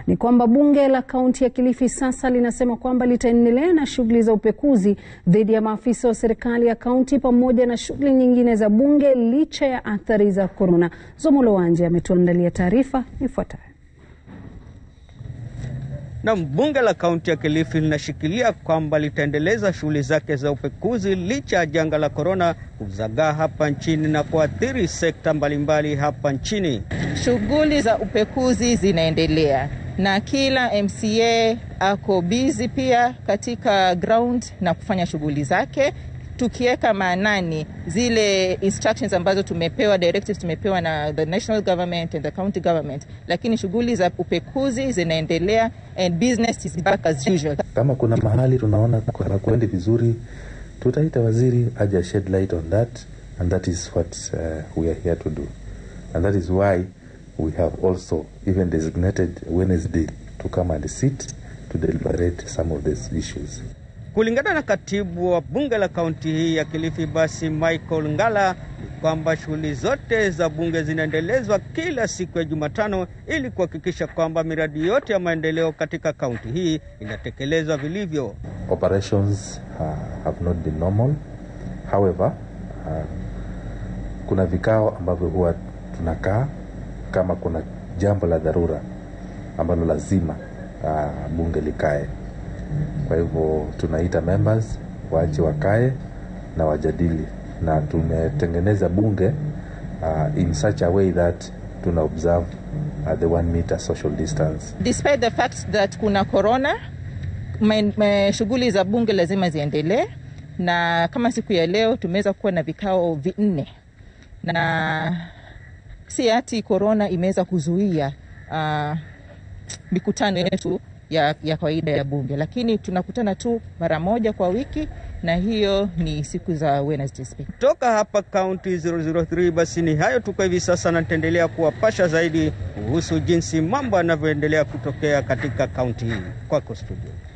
ni kwamba bunge la kaunti ya Kilifi sasa linasema kwamba litaendelea na shughuli za upekuzi dhidi ya maafisa wa serikali ya kaunti pamoja na shughuli nyingine za bunge licha ya athari za korona. Zomolo Wanje ametuandalia taarifa ifuatayo. Na bunge la kaunti ya Kilifi linashikilia kwamba litaendeleza shughuli zake za upekuzi licha ya janga la korona kuzagaa hapa nchini na kuathiri sekta mbalimbali hapa nchini. Shughuli za upekuzi zinaendelea na kila MCA ako busy pia katika ground na kufanya shughuli zake, tukiweka maanani zile instructions ambazo tumepewa, directives tumepewa na the national government and the county government, lakini shughuli za upekuzi zinaendelea and business is back as usual. Kama kuna mahali tunaona hakuendi vizuri, tutaita waziri aje shed light on that and that is what uh, we are here to do and that is why we have also even designated Wednesday to come and sit to deliberate some of these issues. Kulingana na katibu wa bunge la kaunti hii ya Kilifi, basi Michael Ngala, ni kwamba shughuli zote za bunge zinaendelezwa kila siku ya Jumatano ili kuhakikisha kwamba miradi yote ya maendeleo katika kaunti hii inatekelezwa vilivyo. Operations uh, have not been normal. However, uh, kuna vikao ambavyo huwa tunakaa kama kuna jambo la dharura ambalo lazima uh, bunge likae. Kwa hivyo tunaita members waje wakae na wajadili, na tumetengeneza bunge uh, in such a way that tuna observe uh, the one meter social distance. Despite the fact that kuna corona, shughuli za bunge lazima ziendelee, na kama siku ya leo tumeweza kuwa na vikao vinne na si ati korona imeweza kuzuia uh, mikutano yetu ya, ya kawaida ya bunge, lakini tunakutana tu mara moja kwa wiki na hiyo ni siku za Wednesday. Kutoka hapa kaunti 003, basi ni hayo tuko hivi sasa, na nitaendelea kuwapasha zaidi kuhusu jinsi mambo yanavyoendelea kutokea katika kaunti hii. Kwako studio.